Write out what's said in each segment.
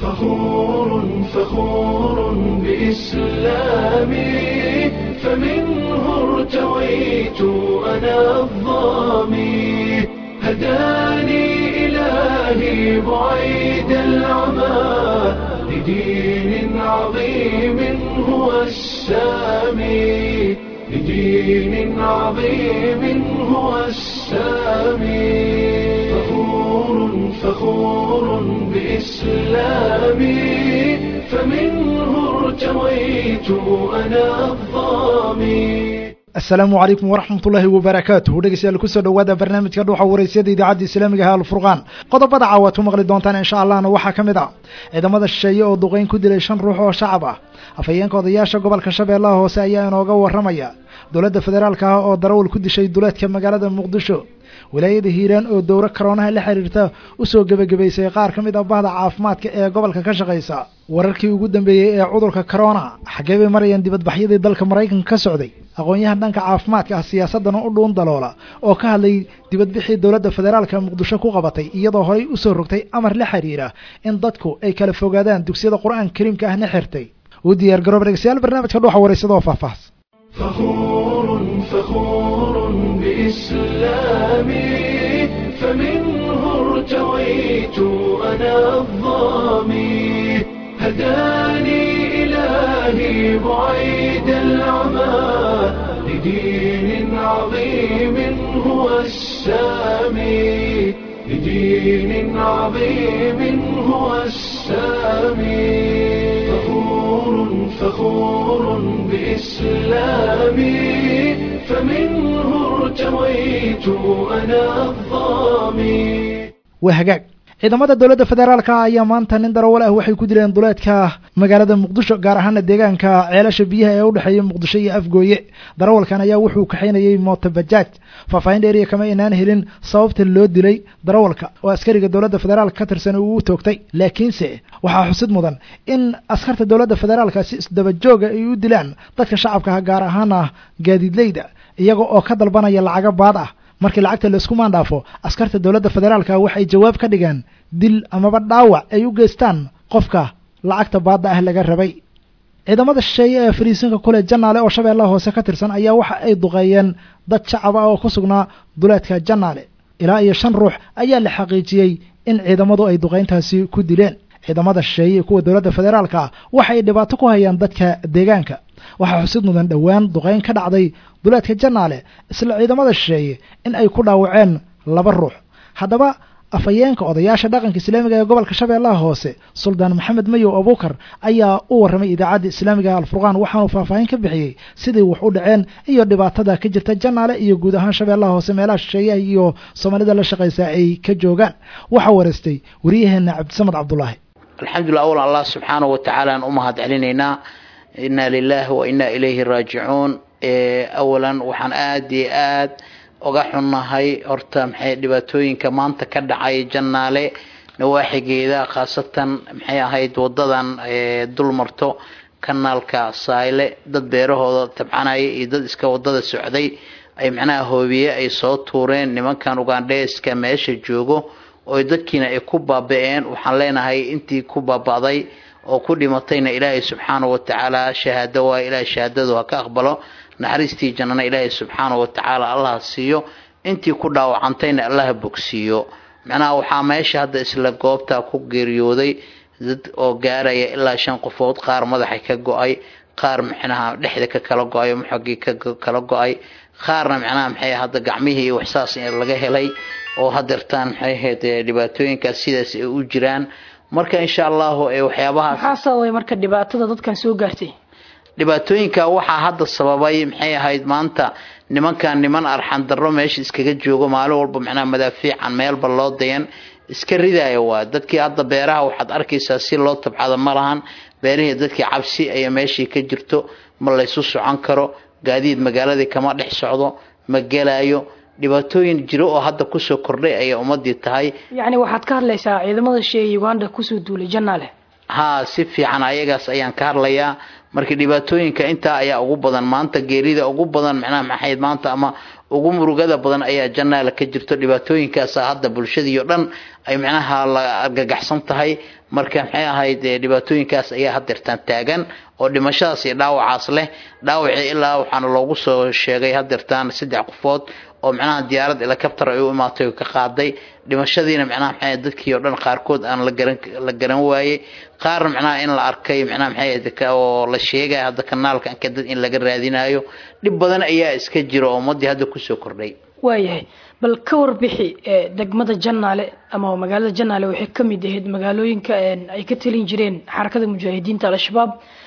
فخور فخور بإسلامي فمنه ارتويت أنا الظامي هداني إلهي بعيد العمى لدين عظيم هو السامي لدين عظيم هو السامي فخور فخور بإسلامي فمنه ارتويت أنا الظامي asalaamu calaykum waraxmat ullaahi wabarakaatuh dhegeystayaal kusoo dhowaada barnaamijka dhuuxa waraysyada idaacadda islaamiga ah alfurqaan qodobada caawaad ku maqli doontaan insha allahna waxaa ka mid ah ciidamada shisheeye oo duqeyn ku dilay shan ruux oo shacab ah afhayeenka odayaasha gobolka shabeellaha hoose ayaa inooga warramaya dowladda federaalka ah oo darawal ku dishay duleedka magaalada muqdisho wilaayada hiiraan oo dowro karoonaha la xiriirta usoo gebagabaysay qaar ka mid ah bahda caafimaadka ee gobolka ka shaqaysa wararkii ugu dambeeyey ee cudurka corona xaggee bay marayaan dibadbaxyadii dalka maraykanka ka socday aqoon-yahan dhanka caafimaadka ah siyaasadana u dhuun daloola oo ka hadlay dibadbixii dowladda federaalka muqdisho ku qabatay iyadoo horey usoo rogtay amar la xiriira in dadku ay kala fogaadaan dugsiyada qur-aanka kariimka ahna xirtay u diyaar garoob dhegeystayaal barnaamijka dhuuxa waraysadoo faahfaahs فخور فخور بإسلامي فمنه ارتويت أنا الظامي هداني إلهي بعيد العمى لدين عظيم هو السامي لدين عظيم هو السامي فخور فخور بإسلامي فمنه ارتويت أنا الظامي waa hagaag ciidamada dowladda federaalka ayaa maanta nin darawal ah waxay ku dileen duleedka magaalada muqdisho gaar ahaana deegaanka ceelasha biyaha ee u dhexeeya muqdisho iyo afgooye darawalkan ayaa wuxuu kaxaynayay mooto bajaaj faahfaahin dheeriya kama inaan helin sababta loo dilay darawalka oo askariga dowladda federaalka ka tirsan uu u toogtay laakiinse waxaa xusid mudan in askarta dowladda federaalka si isdabajooga ay u dilaan dadka shacabka ah gaar ahaana gaadiidleyda iyaga oo ka dalbanaya lacago baad ah markii lacagta laisku maandhaafo askarta dowladda federaalka waxay jawaab ka dhigaan dil amaba dhaawac ay u geystaan qofka lacagta baadda ah laga rabay ciidamada shisheeye ee fariisinka kule janaale oo shabeellaha hoose ka tirsan ayaa waxa ay duqeeyeen dad shacab ah oo ku sugnaa duleedka janaale ilaa iyo shan ruux ayaa la xaqiijiyey in ciidamadu ay duqeyntaasi ku dileen ciidamada shisheeye iyo kuwa dowladda federaalka ah waxa ay dhibaato ku hayaan dadka deegaanka waxaa xusid mudan dhowaan duqeyn ka dhacday duleedka janaale isla ciidamada shisheeye in ay ku dhaawaceen laba ruux haddaba afhayeenka odayaasha dhaqanka islaamiga ee gobolka shabeellaha hoose suldaan maxamed mayow abuukar ayaa u warramay idaacadda islaamiga alfurqaan waxaanu faahfaahin ka bixiyey sidii wax u dhaceen iyo dhibaatada ka jirta janaale iyo guud ahaan shabeellaha hoose meelaha shisheeyaha iyo soomaalida la shaqaysa ay ka joogaan waxaa wareystay waryaheena cabdisamed cabdulaahi alxamdulilah awal allah subxaanahu watacaala aan u mahad celinaynaa inna lilahi wa inna ilayhi raajicuun awalan waxaan aada iyo aad uga xunnahay horta maxay dhibaatooyinka maanta ka dhacay jannaale nawaaxigeeda khaasatan maxay ahayd wadadan dul marto kanaalka sayle dad beerahooda tabcanaya iyo dad iska wadada socday ay macnaha hoobiye ay soo tuureen nimankan ugandheeska meesha joogo oo dadkiina ay ku baaba-een waxaan leenahay intii ku baaba'day oo ku dhimatayna ilaahay subxaanahu watacaala shahaado waa ilaahay shahaadadu ha ka aqbalo naxariistii jannana ilaahay subxaanahu watacaala allah siiyo intii ku dhaawacantayna allaha bogsiiyo macnaha waxaa meesha hadda isla goobta ku geeriyooday dad oo gaaraya ilaa shan qofood qaar madaxa ka go-ay qaar micnaha dhexda ka kala go-ay maxogii ka kala go-ay qaarna macnaha maxay hadda gacmihii waxsaas laga helay oo hadeertaan maxay ahayd dhibaatooyinkaas sidaas ay u jiraan marka insha allahu waxyaabahaas maxaa sababay marka dhibaatada dadkan soo gaartay dhibaatooyinka waxaa hadda sababay maxay ahayd maanta nimankan niman arxan darro meesha iskaga joogo maalin walba macnaha madaafiican meelba loo dayan iska ridaya waa dadkii hadda beeraha waxaad arkaysaa si loo tabcado ma lahan beerihii dadkii cabsi ayaa meeshii ka jirto ma laysu socon karo gaadiid magaaladii kama dhex socdo ma gelayo dhibaatooyin jiro oo hadda kusoo kordhay ayay ummadii tahay yacni waxaad ka hadlaysaa ciidamada shee uganda kusoo duulay janaale haa si fiican ayagaas ayaan ka hadlayaa marka dhibaatooyinka intaa ayaa ugu badan maanta geerida ugu badan macnaha maxayd maanta ama ugu murugada badan ayaa janaala ka jirto dhibaatooyinkaasa hadda bulshadii o dhan ay macnaha la argagaxsan tahay marka maxay ahayd dhibaatooyinkaas ayaa hadeertaan taagan oo dhimashadaas iyo dhaawacaas leh dhaawacii ilaa waxaana loogu soo sheegay hadeertaan saddex qofood oo macnaha diyaarad helicopter ay u imaatay oo ka qaaday dhimashadiina macnaha maxay dadkii oo dhan qaarkood aan la garan la garan waayey qaarna macnaha in la arkay macnaha maxay oo la sheegaya hadda kanaalka anka dad in laga raadinayo dhib badan ayaa iska jira oo ummadii hadda kusoo kordhay waayahay bal ka warbixi degmada janaale ama magaalada janaale waxay ka mid ahayd magaalooyinka ay ka talin jireen xarakada mujaahidiinta al-shabaab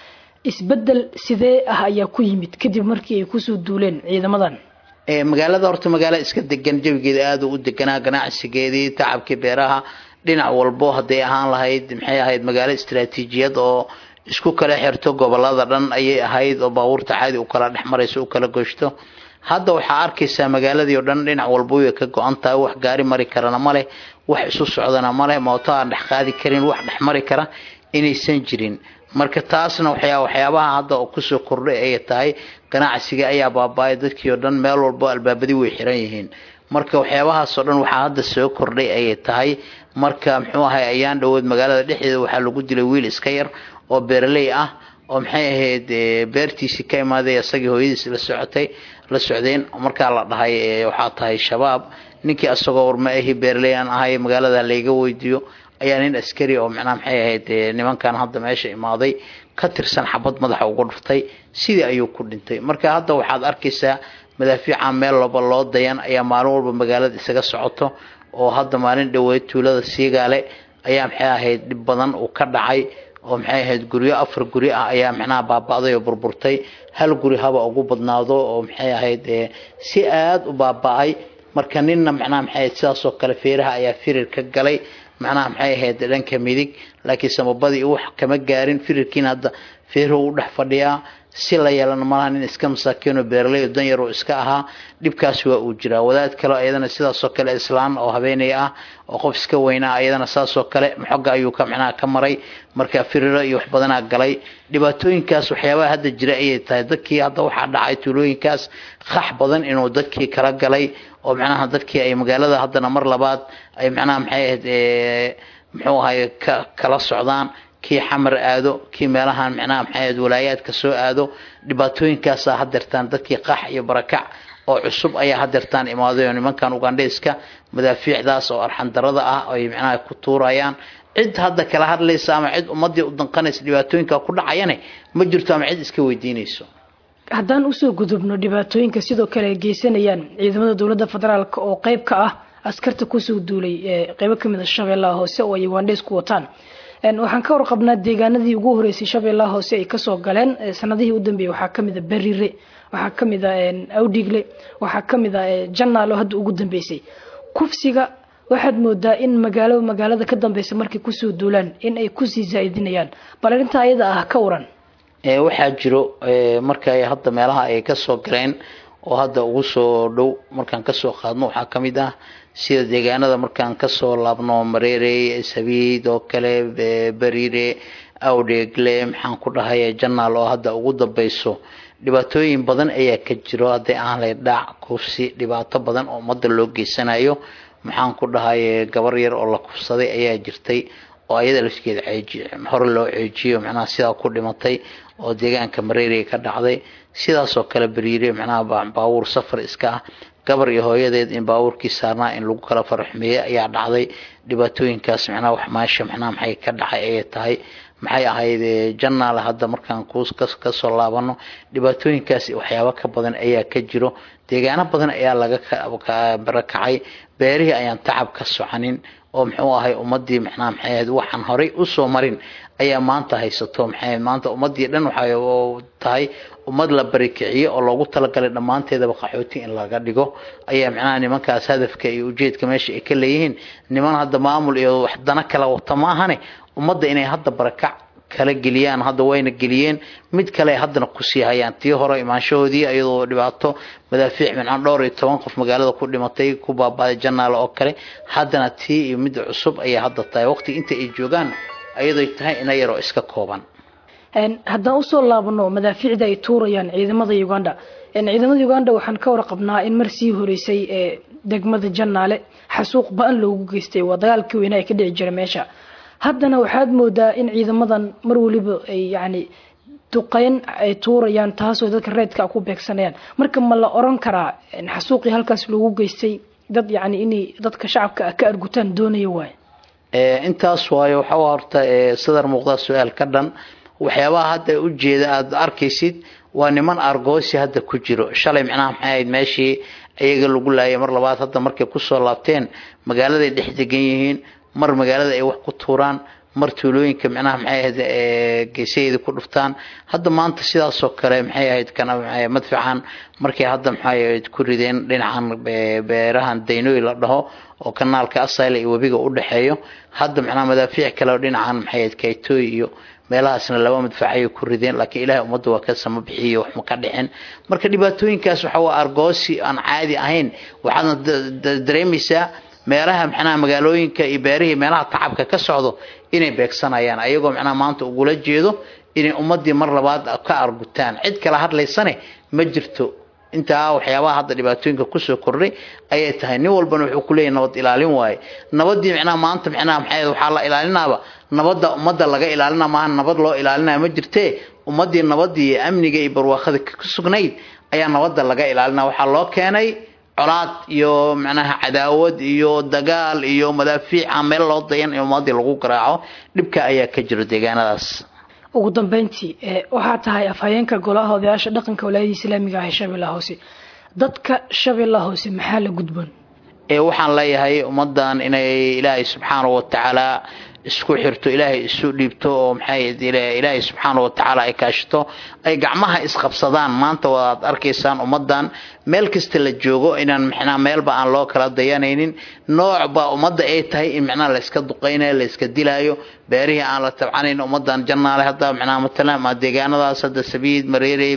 isbedel sidee ah ayaa ku yimid kadib markii ay kusoo duuleen ciidamadan magaalada horta magaalo iska degan jawigeeda aada u deganaa ganacsigeedii tacabkii beeraha dhinac walbo hadday ahaan lahayd maxay ahayd magaalo istaraatiijiyad oo isku kala xirto gobolada dhan ayay ahayd oo baabuurta caadi u kala dhex marayso u kala goshto hadda waxaa arkaysaa magaaladii oo dhan dhinac walba way ka go-an tahay wax gaari mari karana ma leh wax isu socdana ma leh mooto aan dhex qaadi karin wax dhex mari kara inaysan jirin marka taasna waxyaa waxyaabaha hadda oo kusoo kordhay ayay tahay ganacsiga ayaa baaba-ay dadkii oo dhan meel walbo albaabadii way xiran yihiin marka waxyaabahaasoo dhan waxaa hadda soo kordhay ayay tahay marka muxuu ahay ayaan dhawood magaalada dhexdeeda waxaa lagu dilay wiil iska yar oo beeraley ah oo maxay ahayd beertiisii ka imaaday isagii hooyadiis la socotay la socdeen markaa la dhahay waxaa tahay shabaab ninkii asagoo warma ahi beeraley aan ahay magaalada layga weydiiyo ayaa nin askari oo macnaha maxay ahayd nimankan hadda meesha imaaday ka tirsan xabad madaxa uga dhuftay sidii ayuu ku dhintay marka hadda waxaad arkaysaa madaafiica meel walba loo dayan ayaa maalin walba magaalada isaga socoto oo hadda maalin dhaweed tuulada siigaale ayaa maxay ahayd dhib badan uu ka dhacay oo maxay ahayd guryo afar guri ah ayaa macnaha baaba-day oo burburtay hal guri haba ugu badnaado oo maxay ahayd si aada u baaba-ay marka ninna macnaha maxay ahayd sidaasoo kale feeraha ayaa firir ka galay macnaha maxay ahayd dhanka midig laakiin samabadii wax kama gaarin firirkiina hadda feeruhu u dhex fadhiyaa si la yeelana malaha nin iska masaakiinoo beeraley oo dan yar oo iska ahaa dhibkaasi waa uu jiraa wadaad kale iyadana sidaasoo kale islaan oo habeenay ah oo qof iska weynaa iyadana saasoo kale maxoga ayuu ka macnaha ka maray marka firiro iyo wax badanaa galay dhibaatooyinkaas waxyaabaha hadda jira ayay tahay dadkii hadda waxaa dhacay tuulooyinkaas qax badan inuu dadkii kala galay oo macnaha dadkii ay magaalada haddana mar labaad ay macnaha maxay ahayd muxuu ahay ka kala socdaan kii xamar aado kii meelahan macnaha maxay ahayd walaayaadka soo aado dhibaatooyinkaasaa hadeertaan dadkii qax iyo barakac oo cusub ayaa hadeertaan imaaday oo nimankan ugandheyska madaafiicdaas oo arxandarada ah ay macnaha ku tuurayaan cid hadda kala hadlaysa ama cid ummadii u danqanaysa dhibaatooyinka ku dhacayane ma jirto ama cid iska weydiinayso haddaan usoo gudubno dhibaatooyinka sidoo kale ay geysanayaan ciidamada dowladda federaalk oo qeyb ka ah askarta kusoo duulay qeybo kamid a shabeellaha hoose oo ay ugandheys ku wataan waxaan ka warqabnaa deegaanadii ugu horeysay shabeellaha hoose ay kasoo galeen sanadihii u dambeeyey waxaa kamid a berire waxaa kamid a awdhigle waxaa kamid a janaalo hadda ugu dambeysay kufsiga waxaad moodaa in magaalo magaalada ka dambeysa markay kusoo duulaan in ay kusii zaa-idinayaan bal arrintaa ayada ah ka waran waxaa jiro marka ay hadda meelaha ay kasoo galeen oo hadda ugu soo dhow markaan kasoo qaadno waxaa kamid ah sida deegaanada markaan kasoo laabno mareere sabiid oo kale beriire awdheegle maxaan ku dhahay janaal oo hadda ugu dambeyso dhibaatooyin badan ayaa ka jiro hadday aan lay dhaac kufsi dhibaato badan oo ummadda loo geysanayo maxaan ku dhahay gabar yar oo la kufsaday ayaa jirtay oo ayada lafkeeda hore loo ceejiyo macnaha sidaa ku dhimatay oo deegaanka mareeriya ka dhacday sidaasoo kale beriire macnaha baabuur safar iska ah gabar iyo hooyadeed in baabuurkii saarnaa in lagu kala faraxmeeyey ayaa dhacday dhibaatooyinkaas macnaha wax maasha macnaha maxay ka dhacay ayay tahay maxay ahayd janaal hadda markaan kuus kasoo laabano dhibaatooyinkaas waxyaabo ka badan ayaa ka jiro deegaano badan ayaa laga barakacay beerihii ayaan tacab ka soconin oo muxuu ahay ummadii macnaha maxay ahayd waxaan horay usoo marin ayaa maanta haysato maxay maanta ummadii dhan waxay tahay ummad la barikiciyo oo loogu talagalay dhammaanteedaba qaxooti in laga dhigo ayaa macnaha nimankaas hadafka iyo ujeedka meesha ay ka leeyihiin niman hadda maamul iyo wax dana kala wata maahane ummadda inay hadda barakac kala geliyaan hadda wayna geliyeen mid kale haddana kusii hayaan tii hore imaanshahoodii iyadoo dhibaato madaafiic mincan dhowr iyo toban qof magaalada ku dhimatay ku baabaaday janaale oo kale haddana tii iyo midda cusub ayay hadda tahay waqtiga inta ay joogaan ayadoy tahay ina yaroo iska kooban haddaan usoo laabano madaafiicda ay tuurayaan ciidamada uganda ciidamada uganda waxaan ka warqabnaa in mar sii horeysay degmada janaale xasuuq ba-an loogu geystay waa dagaalkii weynaa ka dhici jira meesha haddana waxaad moodaa in ciidamadan mar waliba ay yacni duqeyn ay tuurayaan taasoo dadka reedka ku beegsanayaan marka ma la oran karaa xasuuqii halkaas loogu geystay dad yacni inay dadka shacabka ka argutaan doonaya waaye intaas waayo waxa horta sadar muuqda su-aal ka dhan waxyaabaha hadda ujeeda aada arkaysid waa niman argoosi hadda ku jiro shalay micnaha maxay ahayd meeshii iyaga lagu laayay mar labaad hadda markay kusoo laabteen magaaladay dhex degan yihiin mar magaalada ay wax ku tuuraan mar tuulooyinka micnaha maxay ahayd geesaheeda ku dhuftaan hadda maanta sidaasoo kale maxay ahayd kana madfacan markay hadda maxay ahayd ku rideen dhinacan beerahan daynoy la dhaho oo kanaalka asayla iyo webiga u dhexeeyo hadda macnaha madaafiic kale oo dhinacan maxay ahayd kaytooy iyo meelahaasna laba madfacayay ku rideen laakiin ilaahay ummadda waa ka sama bixiyo wax ma ka dhicin marka dhibaatooyinkaas waxa waa argoosi aan caadi ahayn waxaadna dareemaysaa meelaha macnaha magaalooyinka iyo beerihii meelaha tacabka ka socdo inay beegsanayaan ayagoo macnaha maanta ugula jeedo inay ummadii mar labaad ka argutaan cid kala hadlaysane ma jirto intaa waxyaabaha hadda dhibaatooyinka kusoo kordhay ayay tahay nin walbana wuxuu kuleeyahy nabad ilaalin waaye nabadii micnaha maanta micnaha maxay waxaa la ilaalinaaba nabadda ummadda laga ilaalina maaha nabad loo ilaalinaya ma jirtee ummadii nabadii iyo amniga iyo barwaaqada ku sugnayd ayaa nabadda laga ilaalina waxaa loo keenay colaad iyo macnaha cadaawad iyo dagaal iyo madaafiic aan meel loo dayan in ummadii lagu garaaco dhibka ayaa ka jiro deegaanadaas ugu dambeyntii waxaa tahay afhayeenka golaha odayaasha dhaqanka walaayada islaamiga ah ee shabeellaha hoose dadka shabeellaha hoose maxaa la gudboon waxaan leeyahay ummadan inay ilaahay subxaana watacaala isku xirto ilaahay isu dhiibto oo maxay ilaahay subxaana watacaala ay kaashito ay gacmaha isqabsadaan maanta waad arkaysaan ummadan meel kasta la joogo inaan micnaa meelba aan loo kala dayanaynin noocba ummadda ay tahay in micnaha layska duqaynayo layska dilaayo beerihii aan la tabcanayn ummadan jannaale hadda micnaha matalan ma deegaanadaas hadda sabiid mareerey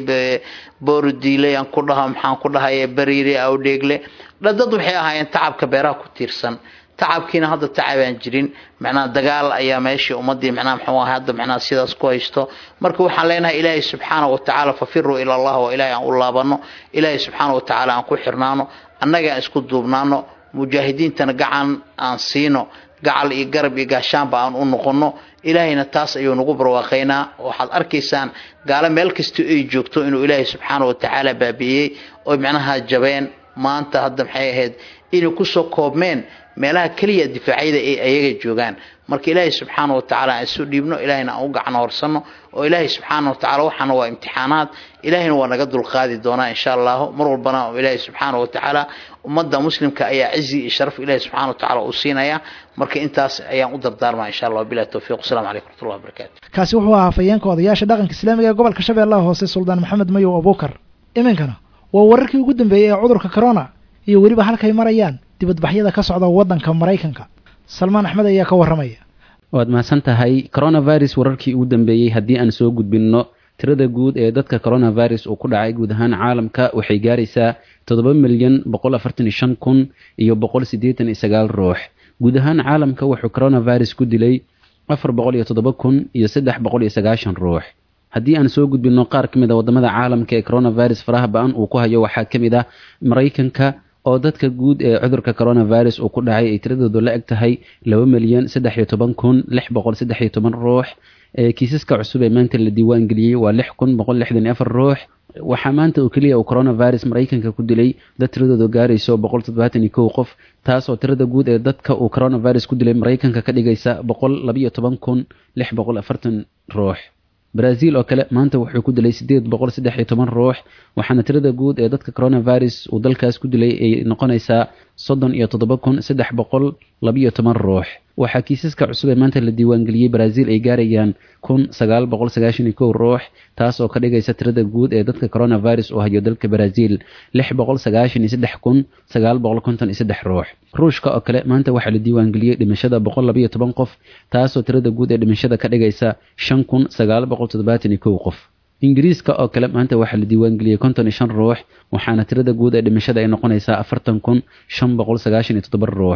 boordiile aan ku dhaho maxaan ku dhahaye bariire awdheegle dad waxay ahaayeen tacabka beeraha ku tiirsan tacabkiina hadda tacabaan jirin macnaha dagaal ayaa meeshii ummadii macnaha muxuu ahay hadda macnaha sidaas ku haysto marka waxaan leenahay ilaahay subxaana watacaala fafiruu ila allah oo ilaahay aan u laabano ilaahay subxaana watacaala aan ku xirnaano annaga aan isku duubnaano mujaahidiintana gacan aan siino gacal iyo garab iyo gaashaanba aan u noqono ilaahayna taas ayuu nagu barwaaqaynaa waxaad arkaysaan gaalo meel kasta ay joogto inuu ilaahay subxaana watacaala baabi'iyey oo macnaha jabeen maanta hadda maxay ahayd inay kusoo koobmeen meelaha keliya difaacyada ay ayaga joogaan marka ilaahay subxaana watacaala aan isu dhiibno ilaahayna aan u gacno horsano oo ilaahay subxaana watacaala waxaana waa imtixaanaad ilaahayna waa naga dulqaadi doonaa insha allahu mar walbana ilaahay subxaana watacaala ummadda muslimka ayaa cizi iyo sharaf ilaahay subxana watacaala uu siinaya marka intaas ayaan u dardaarmaa insha allah bilahi towfiq wasalaamu calaykum waraxmatullahi wabarakatu kaasi wuxuu ahaa afhayeenka odayaasha dhaqanka islaamiga ee gobolka shabeellaha hoose suldaan maxamed mayow abuukar iminkana waa wararkii ugu dambeeyey ee cudurka corona iyo weliba halkay marayaan dibadbaxyada ka socda waddanka maraykanka salmaan axmed ayaa ka warramaya waad mahadsan tahay coronavirus wararkii ugu dambeeyey haddii aan soo gudbinno tirada guud ee dadka coronavirus uu ku dhacay guud ahaan caalamka waxay gaaraysaa toddoba milyan boqol afartan iyo shan kun iyo boqol siddeetan iyo sagaal ruux guud ahaan caalamka wuxuu coronavirus ku dilay afar boqol iyo toddoba kun iyo saddex boqol iyo sagaashan ruux haddii aan soo gudbinno qaar ka mid a waddamada caalamka ee coronavirus faraha ba-an uu ku hayo waxaa ka mid ah maraykanka oo dadka guud ee cudurka coronavirus uu ku dhacay ay tiradoodu la eg tahay laba milyan saddex iyo toban kun lix boqol saddex iyo toban ruux kiisaska cusub ee maanta la diiwaan geliyey waa lix kun boqol lixdan iyo afar ruux waxaa maanta oo keliya uu coronavirus maraykanka ku dilay dad tiradoodu gaarayso boqol toddobaatan iyo kow qof taasoo tirada guud ee dadka uu coronavirus ku dilay maraykanka ka dhigaysa boqol labayo toban kun lix boqol afartan ruux brazil oo kale maanta wuxuu ku dilay sideed boqol saddex iyo toban ruux waxaana tirada guud ee dadka coronavirus uu dalkaas ku dilay ay noqonaysaa soddon iyo toddoba kun saddex boqol labayo toban ruux waxaa kiisaska cusub ee maanta la diiwaangeliyey brazil ay gaarayaan kun sagaal boqol sagaashan iyo kow ruux taas oo ka dhigaysa tirada guud ee dadka coronavirus uu hayo dalka brazil lix boqol sagaashan iyo saddex kun sagaal boqol konton iyo saddex ruux ruushka oo kale maanta waxaa la diiwaangeliyey dhimashada boqol labayo toban qof taasoo tirada guud ee dhimashada ka dhigaysa shan kun sagaal boqol toddobaatan iyo kow qof ingiriiska oo kale maanta waxaa la diiwaangeliyey konton iyo shan ruux waxaana tirada guud ee dhimashada ay noqonaysaa afartan kun shan boqol sagaashan iyo toddoba ruux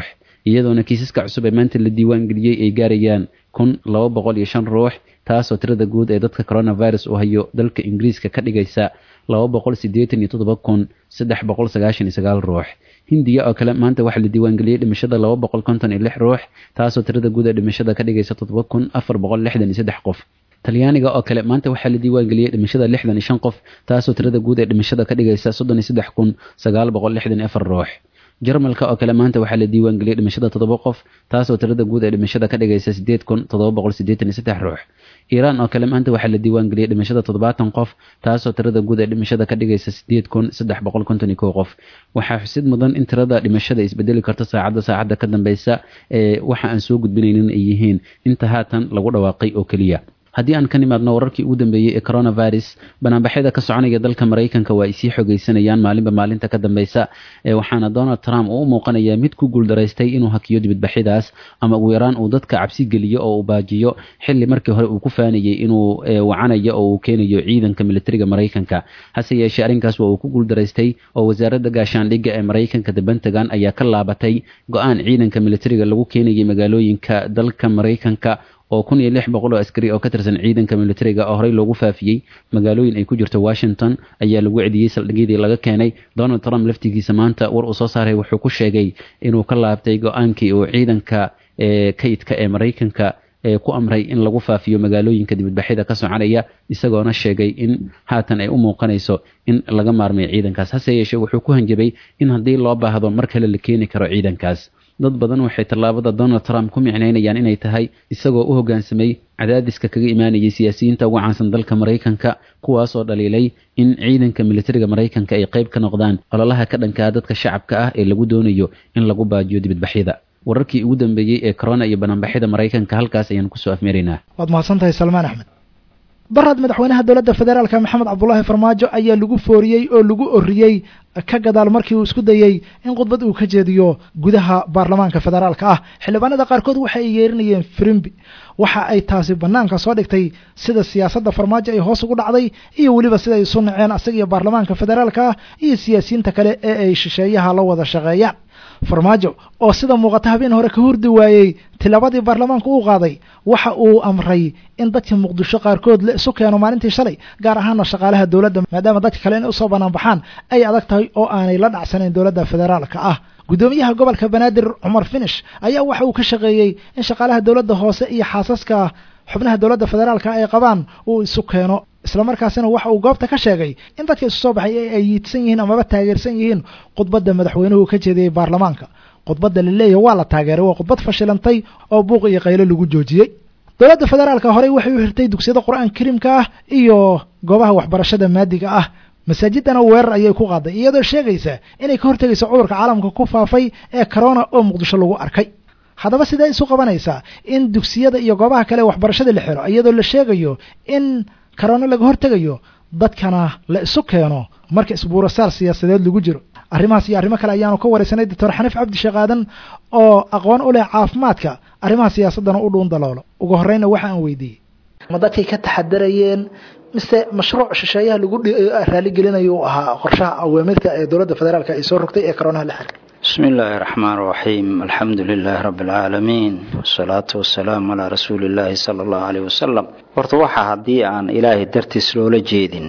iyadoona kiisaska cusub ee maanta la diiwaan geliyey ay gaarayaan kun laba boqol iyo shan ruux taasoo tirada guud ee dadka coronavirus uu hayo dalka ingiriiska ka dhigaysa laba boqol sideetan iyo toddoba kun saddex boqol sagaashan iyo sagaal ruux hindiya oo kale maanta waxaa la diiwaangeliyey dhimashada laba boqol konton iyo lix ruux taasoo tirada guud ee dhimashada ka dhigaysa toddoba kun afar boqol lixdan iyo saddex qof talyaaniga oo kale maanta waxaa la diiwaangeliyey dhimashada lixdan iyo shan qof taasoo tirada guud ee dhimashada ka dhigaysa soddon iyo saddex kun sagaal boqol lixdan iyo afar ruux jarmalka oo kale maanta waxaa la diiwaangeliyey dhimashada toddoba qof taasoo tirada guud ee dhimashada ka dhigaysa sideed kun toddoba boqol sideetan iyo saddex ruux iiraan oo kale maanta waxaa la diiwaangeliyey dhimashada toddobaatan qof taasoo tirada guud ee dhimashada ka dhigaysa sideed kun saddex boqol konton iyo kow qof waxaa xusid mudan in tirada dhimashada isbedeli karto saacadda saacadda ka dambeysa ee waxa aan soo gudbinaynin ay yihiin inta haatan lagu dhawaaqay oo keliya haddii aan ka nimaadno wararkii ugu dambeeyey ee coronavirus banaanbaxyada ka soconaya dalka maraykanka waa ay sii xogeysanayaan maalinba maalinta ka dambeysa waxaana donald trump uu u muuqanayaa mid ku guuldaraystay inuu hakiyo dibadbaxyadaas ama ugu yaraan uu dadka cabsi geliyo oo uu baajiyo xili markii hore uu ku faanayey inuu wacanayo oo uu keenayo ciidanka militariga maraykanka hase yeeshee arrinkaas waa uu ku guuldaraystay oo wasaaradda gaashaandhigga ee maraykanka the pentagon ayaa ka laabatay go-aan ciidanka militariga lagu keenayay magaalooyinka dalka maraykanka oo kun iyo lix boqol oo askari oo ka tirsan ciidanka militariga oo horey loogu faafiyey magaalooyin ay ku jirto washington ayaa lagu celiyey saldhigyadii laga keenay donald trump laftigiisa maanta war uu soo saaray wuxuu ku sheegay inuu ka laabtay go-aankii uu ciidanka kaydka ee maraykanka ku amray in lagu faafiyo magaalooyinka dibadbaxyada ka soconaya isagoona sheegay in haatan ay u muuqanayso in laga maarmay ciidankaas hase yeeshee wuxuu ku hanjabay in haddii loo baahdo mar kale la keeni karo ciidankaas dad badan waxay tallaabada donald trump ku micnaynayaan inay tahay isagoo u hoggaansamay cadaadiska kaga imaanayay siyaasiyiinta ugu caansan dalka maraykanka kuwaasoo dhaliilay in ciidanka militariga maraykanka ay qayb ka noqdaan ololaha ka dhankaa dadka shacabka ah ee lagu doonayo in lagu baajiyo dibadbaxyada wararkii ugu dambeeyey ee corona iyo banaanbaxyada maraykanka halkaas ayaan kusoo afmeeraynaa waad mahadsan tahay salmaan axmed barad madaxweynaha dowladda federaalka maxamed cabdulaahi farmaajo ayaa lagu fooriyey oo lagu oriyey ka gadaal markii uu isku dayey in khudbad uu ka jeediyo gudaha baarlamaanka federaalka ah xildhibaanada qaarkood waxa ay yeerinayeen firimbi waxa ay taasi banaanka soo dhigtay sida siyaasadda farmaajo ay hoos ugu dhacday iyo weliba sida ay isu naceen asaga iyo baarlamaanka federaalka ah iyo siyaasiyiinta kale ee ay shisheeyaha la wada shaqeeyaan farmaajo oo sida muuqata habeen hore ka hurdi waayey tilabadii baarlamaanka uu qaaday waxa uu amray in dadka muqdisho qaarkood la isu keeno maalintii shalay gaar ahaana shaqaalaha dowladda maadaama dadka kale inay usoo banaanbaxaan ay adag tahay oo aanay la dhacsanayn dowladda federaalka ah guddoomiyaha gobolka banaadir cumar finish ayaa waxa uu ka shaqeeyey in shaqaalaha dowladda hoose iyo xaasaska xubnaha dowladda federaalka ay qabaan uu isu keeno islamarkaasina waxa uu goobta ka sheegay in dadka isu soo baxay ay yiidsan yihiin amaba taageersan yihiin khudbadda madaxweynuhu ka jeediyey baarlamaanka khudbadda la leeyahy waa la taageeray waa khudbad fashilantay oo buuq iyo qaylo lagu joojiyey dowladda federaalka horey waxay u hirtay dugsiyada qur-aanka kariimka ah iyo goobaha waxbarashada maadiga ah masaajidana weerar ayay ku qaaday iyadoo sheegaysa inay ka hortegayso cudurka caalamka ku faafay ee corona oo muqdisho lagu arkay haddaba sidee isu qabanaysaa in dugsiyada iyo goobaha kale waxbarashada la xiro iyadoo la sheegayo in corona laga hortegayo dadkana la isu keeno marka isbuurasaar siyaasadeed lagu jiro arrimahaas iyo arrimo kale ayaanu ka waraysanay doctor xaniif cabdi sheekh aadan oo aqoon u leh caafimaadka arrimaha siyaasaddana u dhuun daloolo ugu horreyna waxa aan weydiiyey ma dadkay ka taxadarayeen mise mashruuc shisheeyaha lagu raaligelinayo uu ahaa qorshaha awaamirka ee dowladda federaalk ay soo rogtay ee coronaha la xiriir بسم الله الرحمن الرحيم الحمد لله رب العالمين والصلاة والسلام على رسول الله صلى الله عليه وسلم horta waxaa haddii aan ilaahay dartiis loola jeedin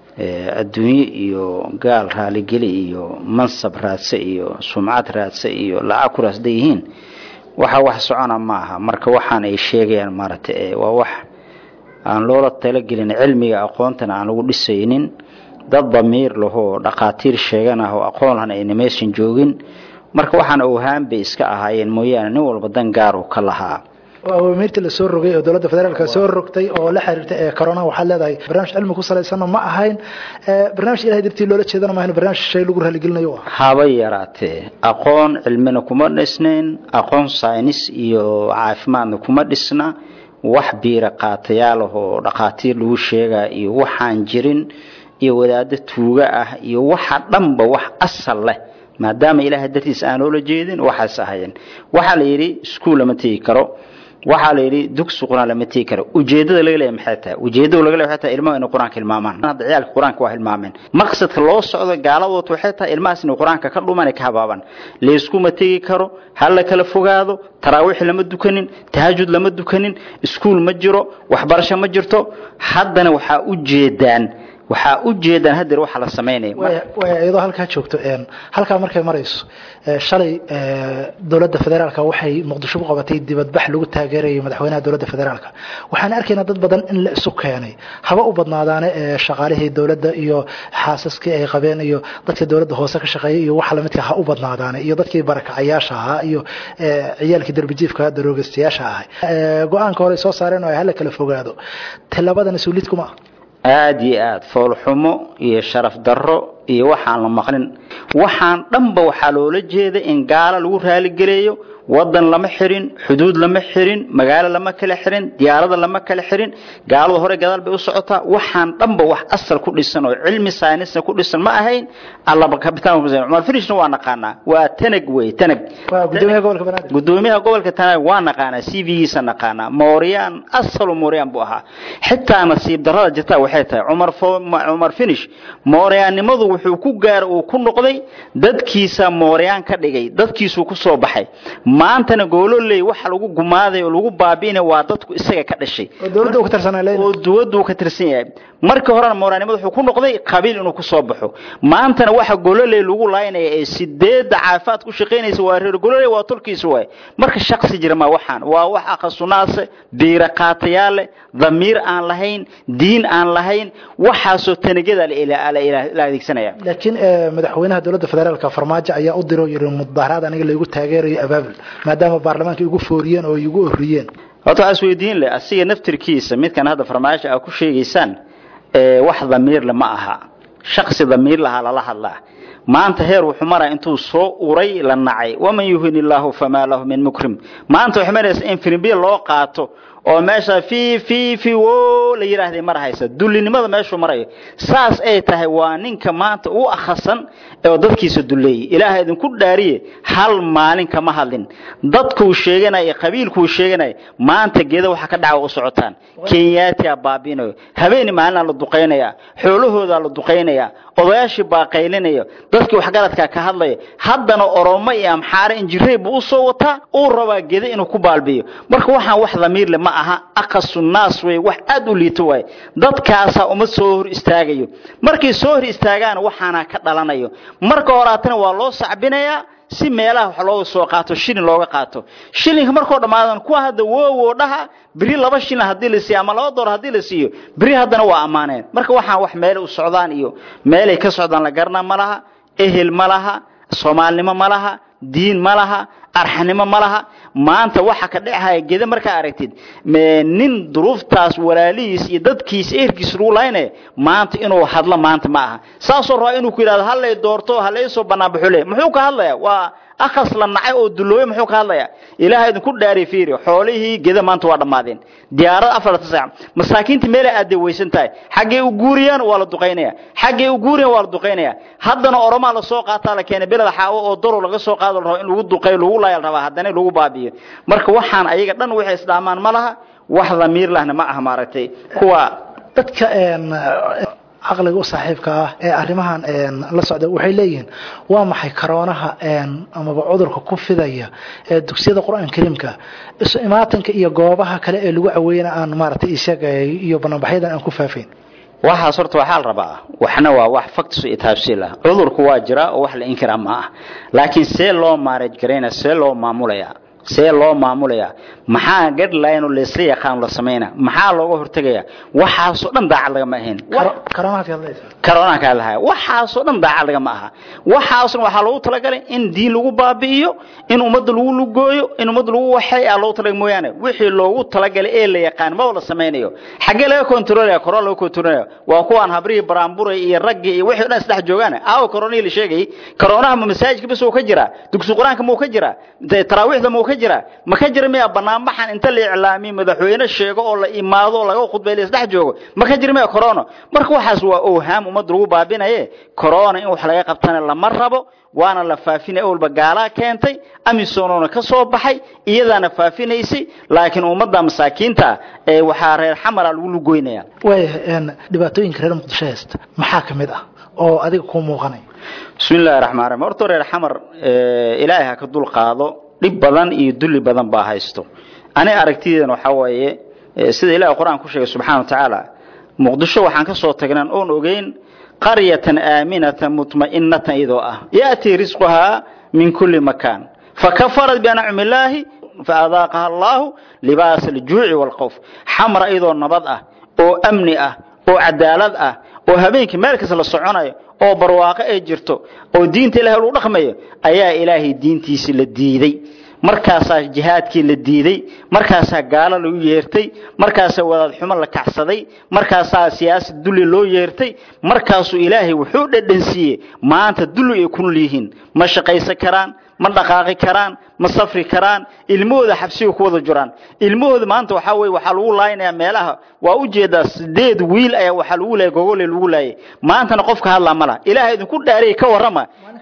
adduunye iyo gaal raaligeli iyo mansab raadse iyo sumcad raadse iyo lacag ku raasda yihiin waxa wax socona ma aha marka waxaan ay sheegayaan maaragtay waa wax aan loola talagelin cilmiga aqoontana aan lagu dhisaynin dad damiir lahoo dhaqaatiir sheegan ah oo aqoon lahan ayna meeshan joogin marka waxaan owhaan bay iska ahaayeen mooyaane nin walba dan gaar uu ka lahaa awaamirtii la soo rogay oo dowladda federaalka soo rogtay oo la xiriirta ee corona waxaad leedahay barnaamij cilmi ku salaysanna ma ahayn barnaamij ilahay dartii loola jeedana ma ahayn barnaamij shay lagu raaligelinayo ah haba yaraatee aqoon cilmina kuma dhisnayn aqoon saynis iyo caafimaadna kuma dhisna wax biira qaatayaal ah oo dhaqaatiir lagu sheegaa iyo waxaan jirin iyo wadaado tuuga ah iyo waxa dhanba wax asal leh maadaama ilaahay dartiis aan loola jeedin waxaas ahayeen waxaa la yidhi iskuul lama tegi karo waxaa la yidhi dugsi qur-aan lama tegi karo ujeedada laga leeyahay maxay tahay ujeedada laga leeyahay waxay tahay ilmaha inay qur-aanka hilmaamaan hadda ciyaalka qur-aanka waa hilmaameen maqsadka loo socdo gaaladood waxay tahay ilmahaas inay qur-aanka ka dhumaan ay ka habaabaan layskuma tegi karo ha la kala fogaado taraawiix lama dukanin tahajud lama dukanin iskuul ma jiro waxbarasho ma jirto haddana waxaa u jeedaan waxaa u jeedaan hadeer waxa la samaynaya waaya iyadoo halkaa joogto halkaa markay marayso shalay dowladda federaalka waxay muqdisho ku qabatay dibadbax lagu taageerayo madaxweynaha dowladda federaalka waxaan arkaynaa dad badan in la isu keenay haba u badnaadaane shaqaalihii dowladda iyo xaasaskii ay qabeen iyo dadka dowladda hoose ka shaqeeyay iyo waxa lamidka ha u badnaadaane iyo dadkii barakacayaasha ahaa iyo ciyaalkii darbijiifka daroogastayaasha ahay go-aanka hore soo saareen oo ay hala kala fogaado tilabadana suulid kuma ah aada iyo aada foolxumo iyo sharaf darro iyo waxaan la maqlin waxaan dhanba waxaa loola jeeda in gaalo lagu raaligeleeyo wadan lama xirin xuduud lama xirin magaalo lama kala xirin diyaarada lama kala xirin gaalada hore gadaal bay u socotaa waxaan dhanba wax asal ku dhisan oo cilmi saynisna ku dhisan ma ahayn allaba kabitaan cumar finishna waa naqaanaa waa tanag wey tanag gudoomiyaha gobolka banaadir gudoomiyaha gobolka tanag waa naqaanaa c v-giisa naqaanaa mooriyaan asalu mooriyaan buu ahaa xitaa nasiib darrada jirta waxay tahay cumar cumar finish mooriyaannimadu wuxuu ku gaara uu ku noqday dadkiisa mooriyaan ka dhigay dadkiisuu ku soo baxay maantana goololey waxa lagu gumaaday oo lagu baabi'inay waa dadku isaga ka dhashay oo dowladda uu ka tirsanaa leeyahay oo duwaddu ka tirsan yahay markii horena mooryaannimadu wuxuu ku noqday qabiil inuu ku soo baxo maantana waxa gololey lagu laaynaya ee sideedda caafimaad ku shaqaynaysa waa reer gololey waa tolkiisa waay marka shaqsi jira ma waxaan waa wax akhasunaase biira qaatayaal leh damiir aan lahayn diin aan lahayn waxaasoo tanegyada la adeegsanaya laakiin madaxweynaha dowladda federaalka farmaajo ayaa u diro yiri mudaharaad aniga laygu taageerayo abaabul maadaama baarlamaanka igu fooriyeen oo igu orriyeen horta waxaa isweydiin leh asiga naftirkiisa midkan hadda farmaajo aa ku sheegaysaan wax damiirle ma aha shaksi damiir lahaa lala hadlaa maanta heer wuxuu maraya intuu soo uray la nacay waman yuhin illaahu famaa lahu min mukrim maanta waxay maraysa in firimbiya loo qaato oo meesha fi fi fi wo la yidhaahday mar haysa dullinimada meeshuu marayo saas ay tahay waa ninka maanta u akhasan oo dadkiisa dulleeyey ilaaha idinku dhaariye hal maalin kama hadlin dadkuu sheeganaya qabiilkuu sheeganaya maanta geeda waxa ka dhaca u socotaan kenyaatiyaa baabiinayo habeeni maalinaa la duqaynaya xoolahoodaa la duqaynaya odayaashii baa qaylinaya dadkii waxgaradkaa ka hadlaya haddana oromo iyo amxaare injirey buu usoo wataa uu rabaa geda inuu ku baalbiyo marka waxaan wax damiirle ma aha aqasu naas wey wax aada u liito waay dadkaasaa uma soo hor istaagayo markay soo hor istaagaan waxaana ka dhalanayo marka horaatana waa loo sacbinayaa si meelaha wax looga soo qaato shilin looga qaato shilinka markoo dhammaadan kuwa hadda wowo dhaha beri laba shilin haddii la siiyo ama laba dolar haddii la siiyo beri haddana waa ammaaneen marka waxaan wax meelay u socdaan iyo meelay ka socdaan la garana ma laha ehel ma laha soomaalnimo ma laha diin ma laha arxanimo ma laha maanta waxa ka dhexaya geda markaa aragtid nin duruuftaas walaalihiis iyo dadkiisa ehelkiis lagu laynaya maanta inuu hadlo maanta ma aha saasoo rabaa inuu ku yidhahdo hallay doorto halaysoo banaanbaxo le muxuu ka hadlaya waa akhas la nacay oo duloobay muxuu ka hadlaya ilaaha idinku dhaari fiiri xoolihii geda maanta waa dhammaadeen diyaarad afarta saac masaakiinta meelay aaday weysan tahay xaggay u guuriyaan waa la duqaynaya xaggay u guuriyaan waa la duqaynaya haddana oromaa la soo qaataa la keenay beled xaawo oo daro laga soo qaado la rabo in lagu duqayo lagu laaya la rabaa haddana lagu baabiyo marka waxaan ayaga dhan waxay isdhaamaan ma laha wax damiir lahna ma aha maaragtay kuwa dadka caqliga u saaxiibka ah ee arrimahan la socda waxay leeyihiin waa maxay karoonaha amaba cudurka ku fidaya ee dugsiyada qur-aan kariimka isu imaatanka iyo goobaha kale ee lagu caweeyana aan maaragtay isheegay iyo banaanbaxyadan aan ku faafayn waxaas horta waxaa la rabaa waxna waa wax factus iyo taabsiil ah cudurku waa jiraa oo wax la inkiraa ma ah laakiin see loo maaraj garaynaya see loo maamulaya see loo maamulaya maxaa gadline oo laysla yaqaan la samayna maxaa looga hortegaya waxaasoo dhan daacad lagama ahayn karoonaan kaa lahaya waxaasoo dhan daacad lagama aha waxaasna waxaa loogu talagalay in diin lagu baabi'iyo in ummadda lagu lugooyo in ummadda lagu waxay aa loogu talagalay mooyaane wixii loogu talagalay ee la yaqaan maba la samaynayo xaggee laga kontrolaya korona laga kontrolaya waa kuwaan habrihii baraanburay iyo raggii iyo wixii o dhan isdhex joogaan aawo koronihii la sheegayay karoonaha ma masaajidka bas uu ka jiraa dugsi qur-aanka muu ka jiraa taraawiixda muu ka jira ma ka jira miya banaanbaxan inta la iclaamiyo madaxweyne sheego oo la imaado oo laga khudbay la isdhex joogo ma ka jira miya corona marka waxaas waa owhaam ummadda lagu baabinaye corona in wax laga qabtana lama rabo waana la faafinay awalba gaalaa keentay amisoonona ka soo baxay iyadaana faafinaysay laakiin ummadda masaakiinta ee waxaa reer xamara lagu lugoynaya waayahay dhibaatooyinka reer muqdisho haysta maxaa ka mid ah oo adiga kuu muuqanay bismi illahi raxmaan raxiim horta reer xamar ilaahay ha ka dul qaado dhib badan iyo dulli badan baa haysto ani aragtideena waxaa weeye sida ilahay qur-aan ku sheegay subxana wa tacaala muqdisho waxaan ka soo tagnaan oon ogeyn qaryatan aaminatan mutma'inatan iyadoo ah ya'tii risquhaa min kulli makaan fakafarat biancumi illaahi faadaaqaha allahu libaasa aljuuci waalkhawf xamra iyadoo nabad ah oo amni ah oo cadaalad ah oo habeenkii meel kasta la soconayo oo barwaaqo ay jirto oo diinta ilahay lagu dhaqmayo ayaa ilaahay diintiisii la diiday markaasaa jihaadkii la diiday markaasaa gaalo lagu yeertay markaasaa wadaad xumo la kacsaday markaasaa siyaasad dulli loo yeertay markaasuu ilaahay wuxuu dhadhansiiyey maanta dulli ay ku nool yihiin ma shaqaysan karaan ma dhaqaaqi karaan ma safri karaan ilmahooda xabsiga ku wada jiraan ilmahooda maanta waxaa weye waxaa lagu laaynayaa meelaha waa u jeedaa sideed wiil ayaa waxaa lagu laayay gogole lagu laayay maantana qofka hadlaa ma laha ilaaha idinku dhaariyay ka warrama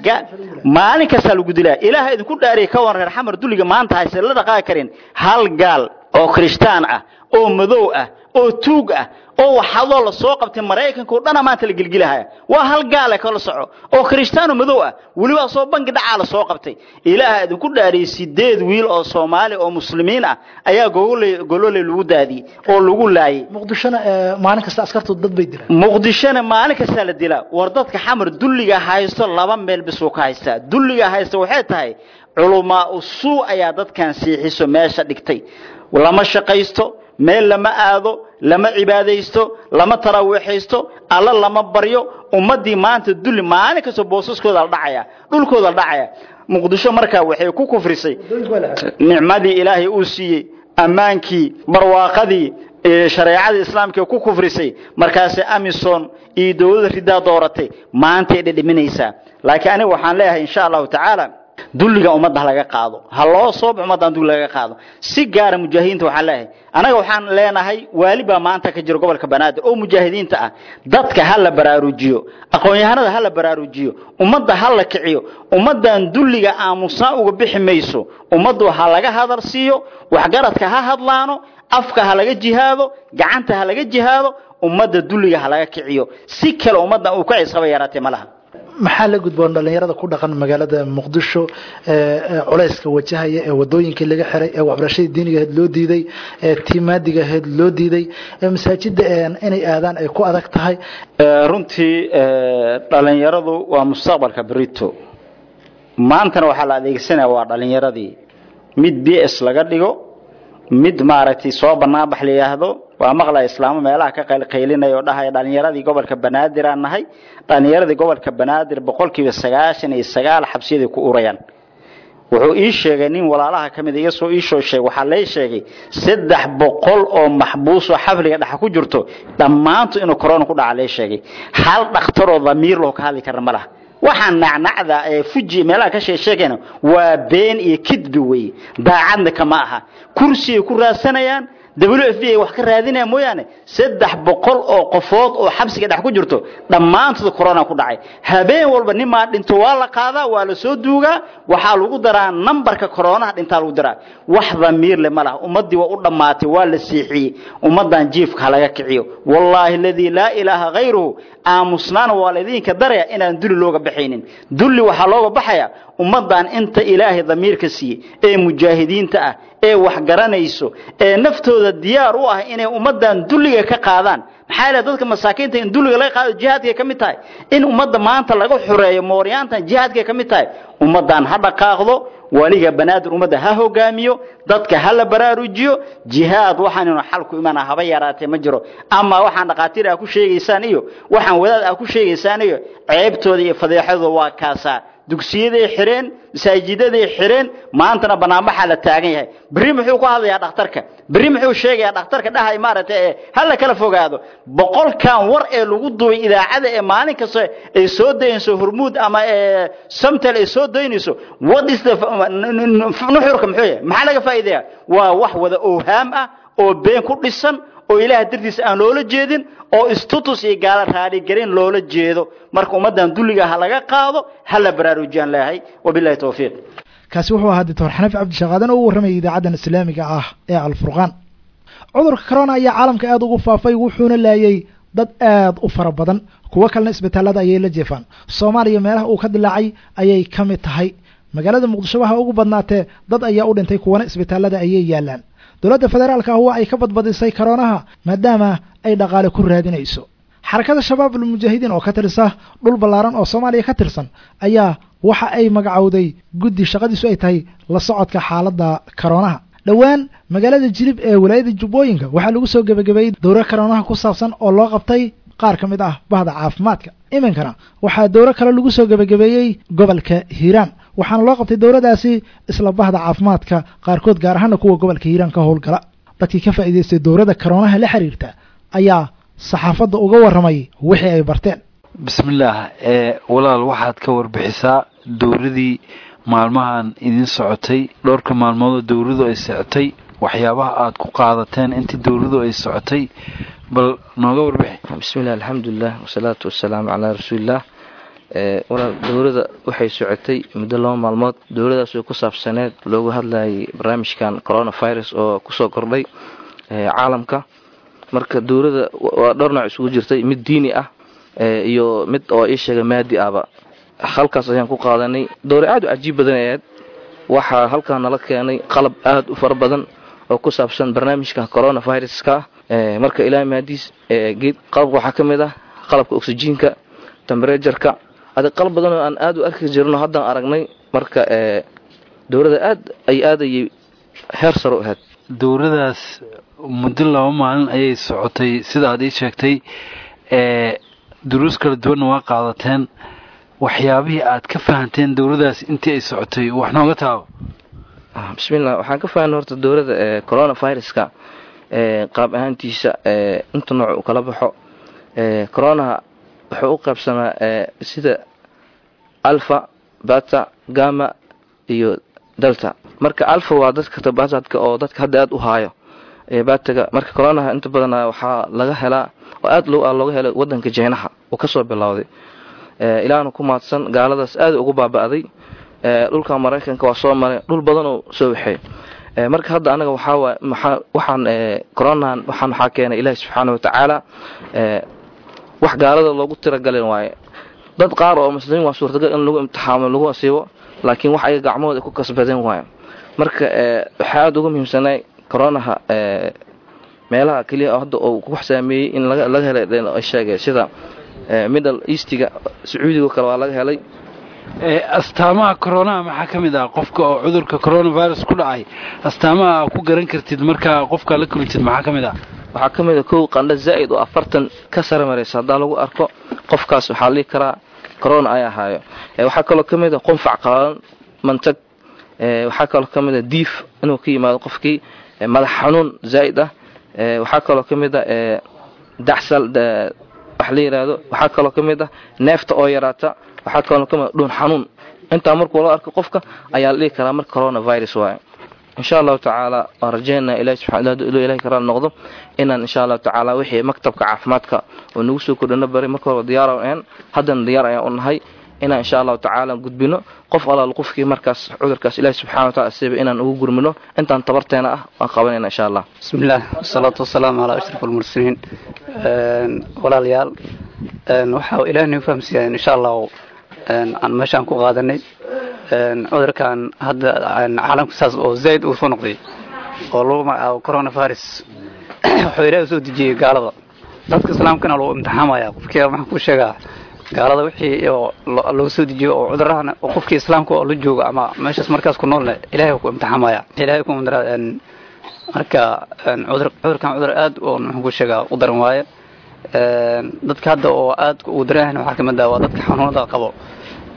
maalin kastaa lagu dilaa ilaaha idinku dhaariyay ka warran reer xamar dulliga maanta hayse la dhaqaaqi karin hal gaal oo kirishtaan ah oo madow ah oo tuug ah oo waxadoo la soo qabtay maraykanka oo dhana maanta la gelgelahaya waa hal gaale kala soco oo kirishtaano madow ah weliba soo bangi dhacaa la soo qabtay ilaaha idinku dhaariyay sideed wiil oo soomaali oo muslimiin ah ayaa gogole golole lagu daadiyey oo lagu laayay muqdishona maalin kasta askartu dad bay dilaan muqdishona maalin kastaa la dilaa war dadka xamar dulliga haysto laba meel bisuu ka haystaa dulliga haysta waxay tahay culumaa usuu ayaa dadkan siixiso meesha dhigtay lama shaqaysto meel lama aado lama cibaadaysto lama taraawiixaysto alla lama baryo ummadii maanta dulli maalin kastoo boosaskooda la dhacaya dhulkooda la dhacaya muqdisho markaa waxay ku kufrisay nicmadii ilaahay uu siiyey ammaankii barwaaqadii shareecadii islaamka ku kufrisay markaase amison iyo dowladda ridaa dooratay maantay dhedhiminaysaa laakiin aniga waxaan leeyahay insha allahu tacaala dulliga ummadda ha laga qaado ha loo soob ummaddan dulli laga qaado si gaara mujaahidiinta waxaan leeyahay anaga waxaan leenahay waali baa maanta ka jira gobolka banaadir oo mujaahidiinta ah dadka ha la baraarujiyo aqoon-yahanada ha la baraarujiyo ummadda ha la kiciyo ummaddan dulliga aamusnaa uga bixi mayso ummaddu ha laga hadal siiyo waxgaradka ha hadlaano afka ha laga jihaado gacanta ha laga jihaado ummadda dulliga ha laga kiciyo si kale ummaddan uu ka cisqaba yaraatee ma laha maxaa la gudboon dhalinyarada ku dhaqan magaalada muqdisho culeyska wajahaya ee wadooyinkii laga xiray ee waxbarashadii diinigaheed loo diiday ee tiimaadigaheed loo diiday ee masaajida inay aadaan ay ku adag tahay runtii dhalinyaradu waa mustaqbalka berito maantana waxaa la adeegsanaya waa dhalinyaradii mid b s laga dhigo mid maaragtay soo banaanbax la yidhaahdo waa maqlaya islaamo meelaha ka qaylqaylinaya oo dhahaya dhalinyaradii gobolka banaadir aan nahay dhalinyaradii gobolka banaadir boqolkiiba sagaashan iyo sagaal xabsiyaday ku urayaan wuxuu ii sheegay nin walaalaha ka mid igasoo iisoo sheegay waxaa lay sheegay saddex boqol oo maxbuus oo xafliga dhexa ku jirto dhammaantu inuu corona ku dhaca lay sheegay hal dhakhtaroo damiir loo ka hadli karna ma laha waxaan nacnacda ee fuji meelaha ka sheegsheegayna waa been iyo kidbi weeye daacadna kama aha kursi ay ku raadsanayaan w f b ay wax ka raadinaya mooyaane saddex boqol oo qofood oo xabsiga dhex ku jirto dhammaantood corona ku dhacay habeen walba nimaa dhinto waa la qaadaa waa la soo duugaa waxaa lagu daraa nambarka coronaha dhintaa lagu daraa wax damiir le ma laha ummaddii waa u dhammaatay waa la siixiyey ummaddan jiifka ha laga kiciyo wallaahi aladii laa ilaaha hayruhu aamusnaana waa laydinka daraya inaan dulli looga baxaynin dulli waxaa looga baxaya ummaddan inta ilaahay damiirka siiyey ee mujaahidiinta ah ee wax garanayso ee naftooda diyaar u ah inay ummaddan dulliga ka qaadaan maxaa yeele dadka masaakiinta in dulliga laga qaado jihaadkay ka mid tahay in ummadda maanta laga xureeyo mooryaantan jihaadkay ka mid tahay ummaddan ha dhaqaaqdo waliga banaadir ummadda ha hogaamiyo dadka ha la baraarujiyo jihaad waxaannu xal ku imaana haba yaraatee ma jiro ama waxaan dhaqaatiir ah ku sheegaysaan iyo waxaan wadaad ah ku sheegaysaan iyo ceebtooda iyo fadeexadooda waa kaasaa dugsiyaday xireen masaajidaday xireen maantana banaanbaxaa la taagan yahay berri muxuu ku hadlayaa dhakhtarka berri muxuu sheegayaa dhakhtarka dhahay maaragtay ee hala kala fogaado boqolkan war ee lagu duubay idaacada ee maalin kasta ay soo daynayso hormuud ama ee samtel ay soo daynayso what is the nuxurka muxuu yahay maxaa laga faa'iidaya waa wax wada owhaam ah oo been ku dhisan oo ilaah dartiisa aan loola jeedin oo istutus iyo gaala raaligelin loola jeedo marka ummaddan dulliga ha laga qaado ha la baraarujiyaan leeyahay wabillahi towfiiq kaasi wuxuu ahaa doctor xanafi cabdishaqaadan oo u warramayay idaacaddan islaamiga ah ee alfurqaan cudurka corona ayaa caalamka aada ugu faafay wuxuuna laayay dad aad u fara badan kuwo kalena isbitaalada ayay la jeefaan soomaaliya meelaha uu ka dilaacay ayay ka mid tahay magaalada muqdisho waxa ugu badnaatee dad ayaa u dhintay kuwana isbitaalada ayay yaalaan dowladda federaalka ah waa ay ka badbadisay karoonaha maadaama ay dhaqaale ku raadinayso xarakada shabaab almujaahidiin oo ka tirsa dhul ballaaran oo soomaaliya ka tirsan ayaa waxa ay magacowday guddi shaqadiisu ay tahay la socodka xaaladda karoonaha dhowaan magaalada jilib ee walaayada jubbooyinka waxaa lagu soo gebagabeeyey dowro karoonaha ku saabsan oo loo qabtay qaar ka mid ah bahda caafimaadka iminkana waxaa dowro kale lagu soo gebagabeeyey gobolka hiiraan waxaana loo qabtay dowladaasi isla bahda caafimaadka qaarkood gaar ahaana kuwa gobolka hiiraan ka howlgala dadkii ka faa'iidaystay dowladda karoonaha la xiriirta ayaa saxaafadda uga warramay wixii ay barteen bismillaah ee walaal waxaad ka warbixisaa dowladii maalmahan idin socotay dhowrka maalmoodoo dowladu ay socotay waxyaabaha aad ku qaadateen intii dowladu ay socotay bal nooga warbixi bismillahi alxamdulilah wasalaatu wasalaamu calaa rasuulilah walaal dowladda waxay socotay muddo laba maalmood dowladaas oo ku saabsaneed loogu hadlayay barnaamijkan coronavirus oo kusoo kordhay caalamka marka dowladda waa dhowr nooc isugu jirtay mid diini ah iyo mid oo ii sheega maadi ahba halkaas ayaan ku qaadanay dowra aad u cajiib badan ayaad waxaa halkaa nala keenay qalab aad u fara badan oo ku saabsan barnaamijka coronaviruska marka ilaa maadiis geed qalabka waxaa ka mid ah qalabka oxyjiinka temberejarka adi qalab badan oo aan aad u arki jirno haddaan aragnay marka dowladda aad ay aadayay heer saro ahayd dowladaas muddo laba maalin ayay socotay sida aad ii sheegtay ee duruus kala duwanna waa qaadateen waxyaabihii aad ka fahanteen dowladaas intii ay socotay wax nooga taabo bismillah waxaan ka fahanay horta dowladda ee coronaviruska ee qaab ahaantiisa ee inta nooc uu kala baxo ee coronaha wuxuu u qaybsamaa ee sida alfa bata gama iyo delta marka alfa waa dadka tabasadka oo dadka hadda aad u haayo ee bataga marka coronaha inta badan waxaa laga helaa oo aad looga helay wadanka jeynaha uu kasoo bilowday ilaahna ku maadsan gaaladaas aad ugu baaba'day dhulka maraykanka waa soo maray dhul badanoo soo waxay marka hadda anaga waxaa waxaan coronahan waxaan waxaa keenay ilaahi subxaana watacaala wax gaalada loogu tiragalin waaye dad qaar oo muslimiin waa suurtagal in lagu imtixaamo lagu asiibo laakiin wax ayaga gacmahooda ku kasbadeen waaye marka waxaa aada uga muhiimsanay coronaha meelaha keliya hadda uu ku saameeyey in laga helay sheegay sida middle eastiga sacuudiga kale waa laga helay astaamaha coronaha maxaa ka mid ah qofka oo cudurka coronavirus ku dhacay astaamaha aa ku garan kartid markaa qofka la kulantid maxaa ka mid ah waxaa ka mid a kow qandho zaa'id oo afartan ka sare maraysa haddaa lagu arko qofkaas waxaa la dhihi karaa corona ay ahaayo waxaa kaloo ka mid a qunfac qalalan mantag waxaa kaloo ka mid a diif inuu ka yimaado qofkii madax xanuun zaa'id ah waxaa kaloo ka mid a dacsal wax la yidhaahdo waxaa kaloo ka mid ah neefta oo yaraata waxaa kaloo ka mid a dhuun xanuun intaa markuu la arko qofka ayaa la dhihi karaa marka coronavirus waaye insha allahu tacaala waan rajeynaa ilahi subxana ilahi ka raali noqdo inaan insha allahu tacaala wixii maktabka caafimaadka oo nagu soo kordhino bari marka horeba diyaar aan haddana diyaar ayaan u nahay inaan insha allahu tacaala gudbino qof alaal qofkii markaas cudurkaas ilahi subxana watacala siba inaan ugu gurmino intaan tabarteena ah waan qabanayna insha allah bismillaah wasalaatu wasalaamu calaa ashraf almursaliin walaalayaal waxaa ilaah nagu fahamsiiyaa insha allahu aan meeshaan ku qaadanay cudurkan hadda caalamka saas oo zaa'id uu soo noqday oo lagu magacaabo coronavirus wuxuu ilaahi soo dejiyey gaalada dadka islaamkana lagu imtixaamaya qofkii waxaan ku sheegaa gaalada wixii lagu soo dejiyo oo cudurahana qofkii islaamka oo la jooga ama meeshaas markaas ku noolne ilaahay ku imtixaamaya ilaahay ku mandara marka cudur cudurkan cudur aad oo maxaan ku sheegaa u daran waaye dadka hadda oo aad ugu daran waxaa kamid ah waa dadka xanuunada qabo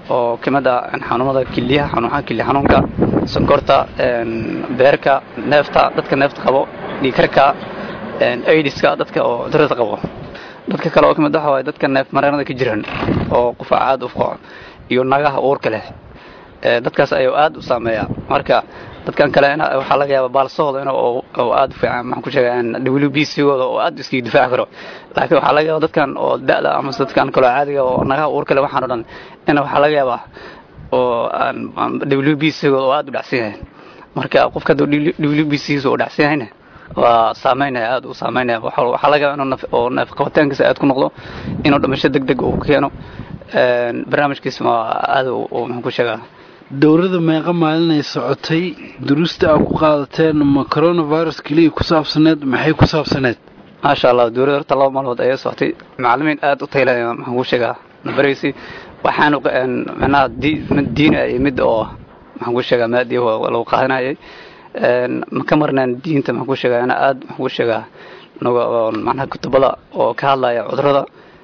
oo kamid ah xanuunada kiliyaha xanuunaha kili xanuunka sonkorta beerka neefta dadka neefta qabo dhiikarka aidiska dadka oo cudurada qabo dadka kale oo kamid waxa waaye dadka neef mareenada ka jiran oo qufac aad u fuqo iyo nagaha uurka leh dadkaas ayuu aad u saameeya marka dadkan kale waxaa laga yaaba baalsahooda in oo aad u fiican maxaan ku sheegaa w b c gooda oo aad iskaga difaaci karo laakiin waxaa laga yaaba dadkan oo da'da ama dadkan kaloo caadiga oo nagaha uurka leh waxaan o dhan in waxaa laga yaabaa oo w b c gooda oo aad u dhacsan yahay marka qofka hadduu w b c giisa uu dhacsan yahayna waa saameynaya aad u saameynaya waxaa laga yaaba inuu oo neef qabitaankiisa aad ku noqdo inuu dhimasho deg deg uu keeno barnaamijkiisa ma aad maxaan ku sheegaa dowladda meeqa maalinay socotay duruusta aad ku qaadateen ma coronavirus keliya ku saabsaneed maxay ku saabsaneed maasha allah dowladda horta laba maalmood ayay socotay macallimiin aad u taylaya maxaan ku sheegaa nabaraysi waxaanu macnaha mid diin ah iyo mid oo maxaan ku sheegaa maadi lagu qaadanayay ma ka marnaan diinta maxaan ku sheegaa ana aad maxaan ku sheegaa naga macnaha kutubada oo ka hadlaya cudurada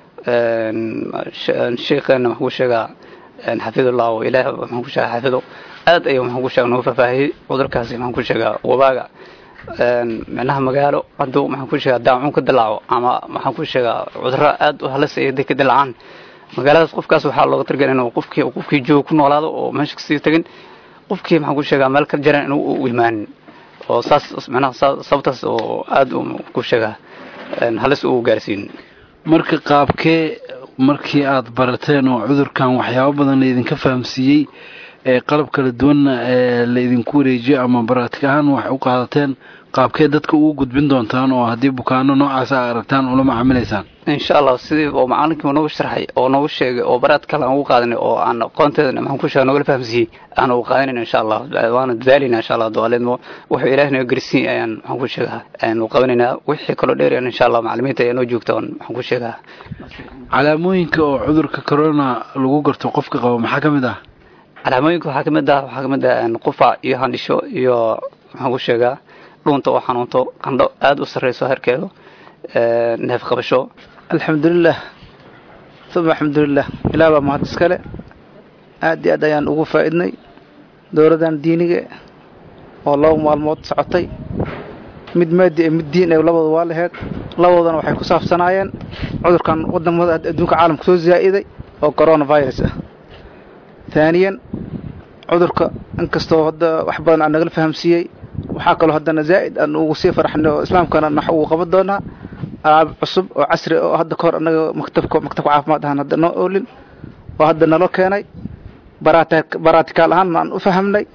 sheekheena maxaan ku sheegaa xafidullah oo ilaah maxaan ku sheegaa xafido aad ayuu maxaan ku sheegaa nagu faahfaahiyey cudurkaasi maxaan ku sheegaa wabaaga micnaha magaalo hadduu maxaan ku sheegaa daacuun ka dilaaco ama maxaan ku sheegaa cudurro aad u halis ay ka dilaacaan magaaladaas qofkaas waxaa looga targelay inuu qofkii qofkii jooga ku noolaado oo meesha kasii tegin qofkii maxaan ku sheegaa meel ka jiran inuu u imaanin oo saas micnaha sababtaas oo aad u ku sheegaa halis uu gaarsiin marka qaabkee markii aad barateen oo cudurkan waxyaabo badan laydinka fahamsiiyey ee qalab kala duwanna ee laydinku wareejiyo ama baraatig ahaan wax u qaadateen qaabkee dadka ugu gudbin doontaan oo haddii bukaano noocaas a aragtaan ula macaamilaysaan insha allah sidii oo macallinkii noogu sharxay oo noogu sheegay oo baraad kale aan ugu qaadanay oo aan aqoonteeda maxaan ku sheega noogala fahamsiiyey aan ugu qaadanayna insha allah waana dadaalayna insha allah dualeedmo wuxuu ilaah naga garsiin ayaan maxaan ku sheegaa ayaan u qabanaynaa wixii kaloo dheerayaan insha allah macallimiinta ayaa noo joogta oon maxaan ku sheegaa calaamooyinka oo cudurka corona lagu garto qofka qabo maxaa ka mid ah calaamooyinka waxaa kamid ah waxaa kamid ah qufac iyo handhisho iyo maxaan ku sheegaa dhuunta oo xanuunto qandho aada u sarreyso herkeedu neef qabasho alxamdulilah uma alxamdulilah ilaah baa mahad iskale aad iyo aad ayaan ugu faa'iidnay dowladdan diiniga oo laba maalmood socotay mid maadi ee mid diin ee labada waa laheyd labadoodana waxay ku saabsanaayeen cudurkan wadamada adduunka caalamka soo zaa'iday oo coronavirus ah taaniyan cudurka inkastoo hadda wax badan aan nagala fahamsiiyey waxaa kaloo haddana zaa'id aan ugu sii farxnay oo islaamkana nax ugu qaban doonaa alaab cusub oo casri oo hadda kahor annaga maktabka maktabka caafimaad ahaan hadda noo oolin oo hadda naloo keenay baraatikaal ahaanna aan u fahamnay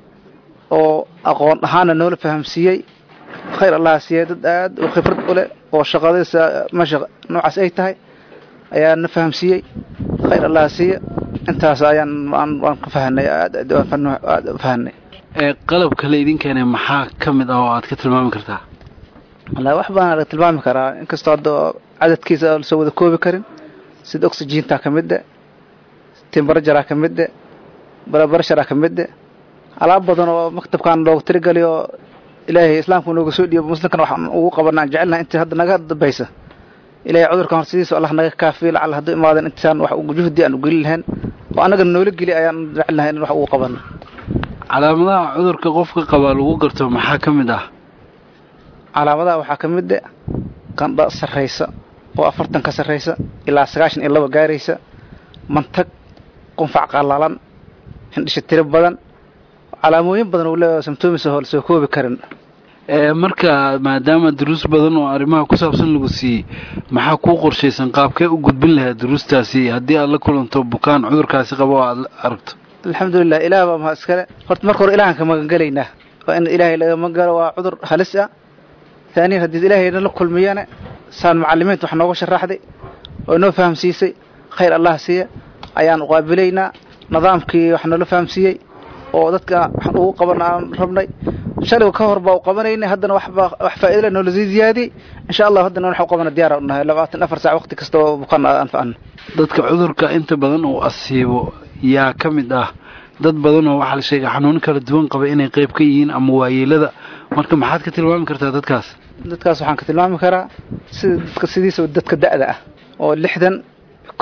oo aqoon ahaanna noola fahamsiiyey khayr allaha siiyey dad aad u khibrad u leh oo shaqadaysa meesha noocaas ay tahay ayaa na fahamsiiyey khayr allaha siiya intaas ayaan waan ka fahanay aad aad u fahanay ee qalabka la idin keenay maxaa ka mid ah oo aad ka tilmaami kartaa wallaahi wax badan laga tilmaami karaa inkastoo hadda cadadkiisa aan lasoo wada koobi karin sida oxygentaa ka midde timbarajaraa ka midde barabarasharaa ka midde alaab badan oo maktabkan loogu tirigelay oo ilaahay islaamku nooga soo dhiibo muslimkana waxaan ugu qabanaa aan jecelnahay intii hadda naga dambaysa ilaahay cudurkan hor sidiisa allah naga kaafiyo lacal hadduu imaadan intaan wax juhdi aan u gelin lahayn oo annagana noola geli ayaan jecelnahay in wax ugu qabano calaamadaha cudurka qofka qabaa lagu garto maxaa ka mid ah calaamadaha waxaa ka mid e qandha sarraysa oo afartan ka sarraysa ilaa sagaashan iyo laba gaaraysa mantag qunfac qallalan hindhisho tiro badan calaamooyin badan uu leeyahay samtoomis oo lasoo koobi karin marka maadaama duruus badan oo arrimaha ku saabsan lagu siiyey maxaa kuu qorshaysan qaabkee u gudbin lahaa duruustaasi haddii aad la kulanto bukaan cudurkaasi qabo oo aad aragto alxamdulilah ilaah baa mahad iskale horta marka hore ilahan ka magangelaynaa waa in ilaahay laga magangalo waa cudur halis ah taaniyan haddii ilaahay nala kulmiyana saan macallimiinta wax nooga sharaxday oo noo fahamsiisay khayr allah siiya ayaan uqaabilaynaa nidaamkii wax noola fahamsiiyey oo dadka waxaan ugu qaban aan rabnay shaliga ka hor baa u qabanaynay haddana waxbaa wax faa'iidale noola sii ziyaadiyey insha allah haddana waxaan u qabana diyaara u nahay labaatan afar saac waqti kasta oo bukaan anfacana dadka cudurka inta badan uu asiibo yaa ka mid ah dad badan oo waxaa la sheegay xanuuno kala duwan qaba inay qayb ka yihiin ama waayeelada marka maxaad ka tilmaami kartaa dadkaas dadkaas waxaan ka tilmaami karaa sida dadka sidiisa dadka da'da ah oo lixdan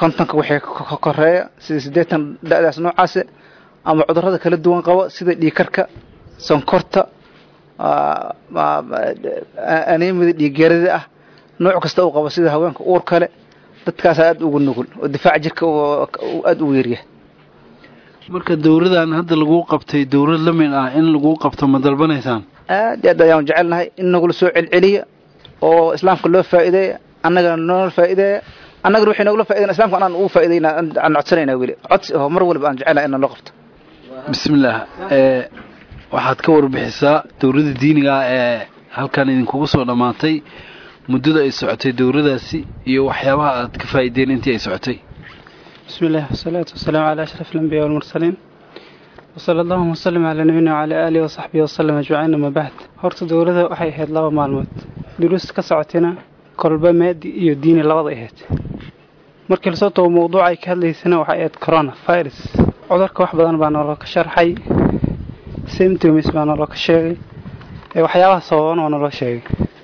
kontonka wixii ka koreeya sida siddeetan da-daas noocaase ama cudurrada kala duwan qabo sida dhiikarka sonkorta aneemida dhiiggeerada ah nooc kasta uu qabo sida haweenka uur kale dadkaas aada ugu nugul oo difaac jirka aada ugu yaryahay marka dowladan hadda laguu qabtay dowlad la mid ah in laguu qabto ma dalbanaysaan aad iyo aad ayaan jecelnahay in nagula soo celceliya oo islaamka loo faa'iideeya annagana noola faa'iideeya annagana wixii nagula faa'ideyn islamka anaan ugu faa'iideyna aan codsanayna weli codsi oo mar waliba aan jecelnahay inaan loo qabto bismillaah waxaad ka warbixisaa dowladda diiniga ah ee halkan idinkugu soo dhammaatay muddada ay socotay dowladaasi iyo waxyaabaha aad ka faa'iideen intii ay socotay بسم الله والصلاة والسلام على أشرف الأنبياء والمرسلين وصلى اللهم وسلم على نبينا وعلى آله وصحبه وسلم أجمعين أما بعد horta dowladda waxay ahayd laba maalmood duruus ka socotina kolba maadi iyo diini labada ahayd markii lasoo tago mawduuca ay ka hadlaysana waxay ahayd corona virus cudurka wax badan baa naloo ka sharxay symptoms baa naloo ka sheegay waxyaabaha sababan oo naloo sheegay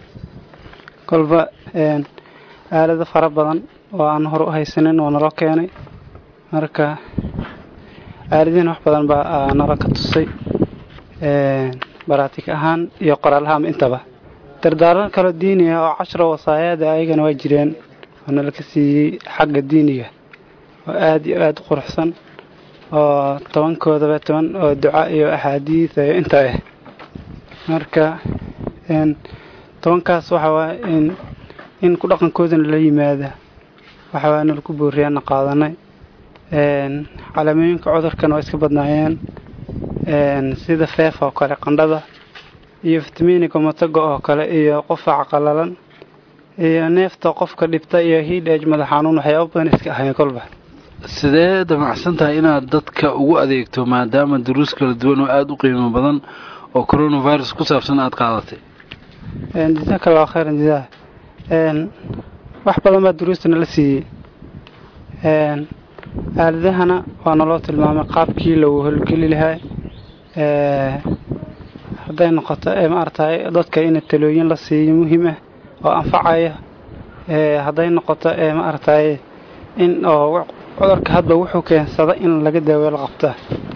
kolba aalado fara badan oo aan hore u haysanin oo naloo keenay marka aaladihiina wax badan baa nala ka tusay baraatig ahaan iyo qoraalahaama intaba dardaaran kaloo diini ah oo cashra wasaayaada ayagana waa jireen oo nala ka siiyey xagga diiniga oo aada iyo aada u quruxsan oo tobankoodaba toban oo duca iyo axaadiid iyo intaa ah marka tobankaas waxa waa in in ku dhaqankoodana la yimaada waxawaa nalaku booriyaana qaadanay calaamooyinka cudurkan waa iska badnaayeen sida feef oo kale qandhada iyo fitamiiniga mataga oo kale iyo qufaca qalalan iyo neefta qofka dhibta iyo hidhage madax xanuun waxyaaba badan iska ahayn kolba sidee damacsan tahay inaad dadka ugu adeegto maadaama duruus kala duwan oo aada u qiimo badan oo coronavirus ku saabsan aada qaadatay jasaaka allahu khayran jasaa wax badan baa duruustana la siiyey aaladahana waa naloo tilmaamay qaabkii lagu holgeli lahaa hadday noqoto maaragtay dadka in talooyin la siiyo muhiim ah oo anfacaya hadday noqoto maaragtay in oo cudurka hadba wuxuu keensada in laga daaweelo qabta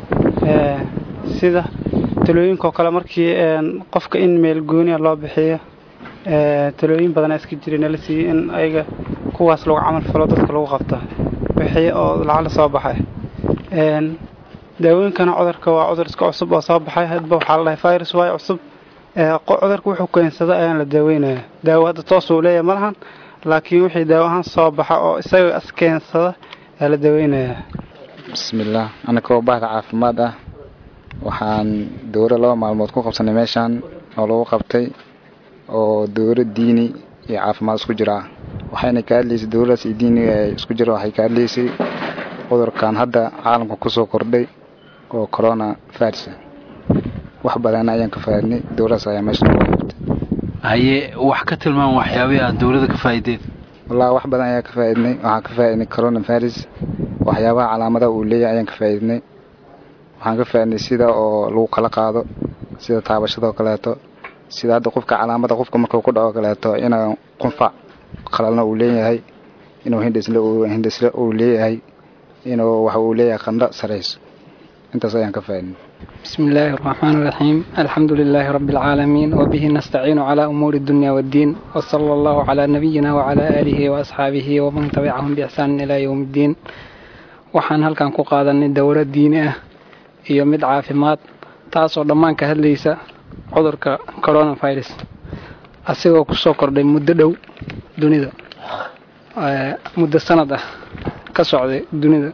sida talooyinkaoo kale markii qofka in meel gooniya loo bixiyo talooyin badanaa iska jira nala siiyey in ayaga kuwaas lagu camal falo dadka lagu qabta wixii oo lacag la soo baxay daawooyinkana cudurka waa cudur iska cusub oo soo baxay hadba waxaa la dhahay virus waayo cusub cudurka wuxuu keensada ayaan la daaweynaya daawo hadda toosuu leeyahay ma lahan laakiin wixii daawo ahaan soo baxa oo isaga iskeensada ayaa la daaweynaya bismillaah anakoo bahda caafimaad ah waxaan dowro laba maalmood ku qabsanay meeshaan oo lagu qabtay oo dowro diini iyo caafimaad isku jira ah waxayna ka hadlaysay dowladaas iyo diiniga ee isku jira waxay ka hadlaysay cudurkan hadda caalamka kusoo kordhay oo corona virus wax badan ayaan ka faaidnay dowladaas ayaa meesha nooga qabtay haye wax ka tilmaam waxyaabihii aad dowladda ka faa'ideed wallahi wax badan ayaan ka faaidnay waxaan ka faaidnay corona virus waxyaabaha calaamadaha uu leeyahay ayaan ka faaidnay waxaan ka faaidnay sida oo lagu kala qaado sida taabashadoo kaleeto sida hadda qofka calaamada qofka markuu ku dhaco kaleeto inuu qunfac qalalna uu leeyahay inuu hindhisle hindhisle uu leeyahay inuu waxa uu leeyahay qandho sarayso intaas ayaan ka faaidnay بسم الله الرحمن الرحيم الحمد لله رب العالمين وبه نستعين على أمور الدنيا والدين وصلى الله على نبينا وعلى آله وأصحابه ومن تبعهم بإحسان إلى يوم الدين waxaan halkan ku qaadanay dowlad diini ah iyo mid caafimaad taasoo dhammaan ka hadlaysa cudurka coronavirus asigoo kusoo kordhay muddo dhow dunida muddo sanad ah ka socday dunida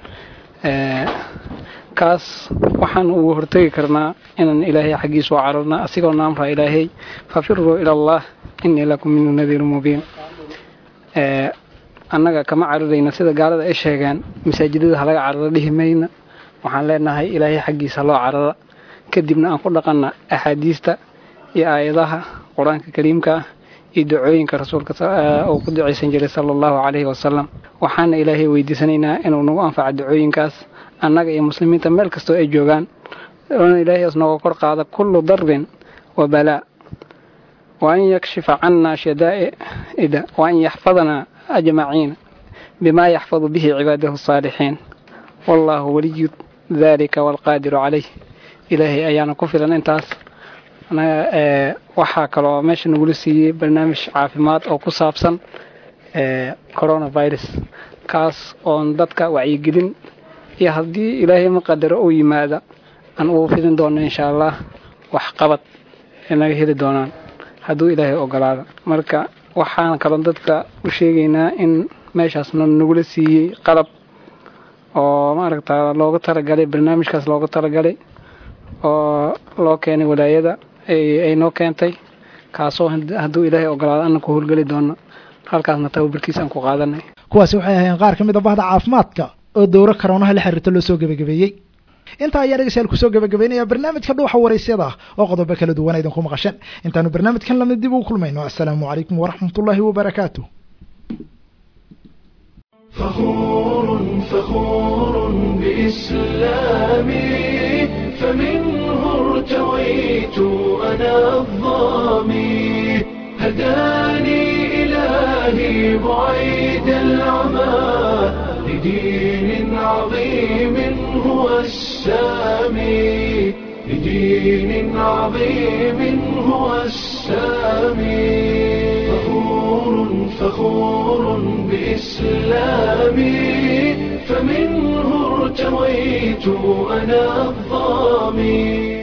kaas waxaan ugu hortegi karnaa inaan ilaahay xaggiisa u cararna asigoo naamraa ilaahay fafiruu ila allah innii lakum minhu nadiirun mubiin annaga kama cararayna sida gaalada ay sheegaan masaajidada halaga cararo dhihi mayna waxaan leenahay ilaahay xaggiisa loo carara kadibna aan ku dhaqanna axaadiista iyo aayadaha qur-aanka kariimka ah iyo dacooyinka rasuulka uu ku ducaysan jiray sala allahu calayhi wasalam waxaana ilaahay weydiisanaynaa inuu nagu anfaco dacooyinkaas annaga iyo muslimiinta meel kastoo ay joogaan oona ilaahay isnooga kor qaada kullu darbin wa balaa wa an yakshifa cannaa shadaa'ida wa an yaxfadanaa ajmaciina بما يحفظ به عباده الصالحين والله ولي ذلك والقادر عليه إلهي أيانا كفلا انتاس أنا آه waxaa kaloo meesha nagula siiyey barnaamij caafimaad oo ku saabsan coronavirus kaas oon dadka wacyigelin iyo haddii ilaahay ma qadaro uu yimaada aan ugu fidin doono insha allah waxqabad ay naga heli doonaan hadduu ilaahay ogolaado marka waxaan kaloo dadka u sheegaynaa in meeshaasna nagula siiyey qalab oo maaragta looga talagalay barnaamijkaas looga talagalay oo loo keenay walaayada ay noo keentay kaasoo hadduu ilaahay ogolaado ana ku howlgeli doono halkaasna tababarkiisa aan ku qaadanay kuwaasi waxay ahayn qaar ka mid a bahda caafimaadka oo dowro karoonaha la xiriirta loo soo gebagabeeyey intaa ayaa dhegeystayaal kusoo gebagabeynaya barnaamijka dhuuxa waraysyada oo qodobo kala duwan idinku maqasheen intaanu barnaamijkan lamid dib ugu kulmayno assalaamu calaykum waraxmatullaahi wabarakaatu فخور فخور بإسلامي فمنه ارتويت أنا الظامي هداني إلهي بعيد العمى لدين عظيم هو السامي لدين عظيم هو السامي فخور فخور بإسلامي فمنه ارتويت أنا الظامي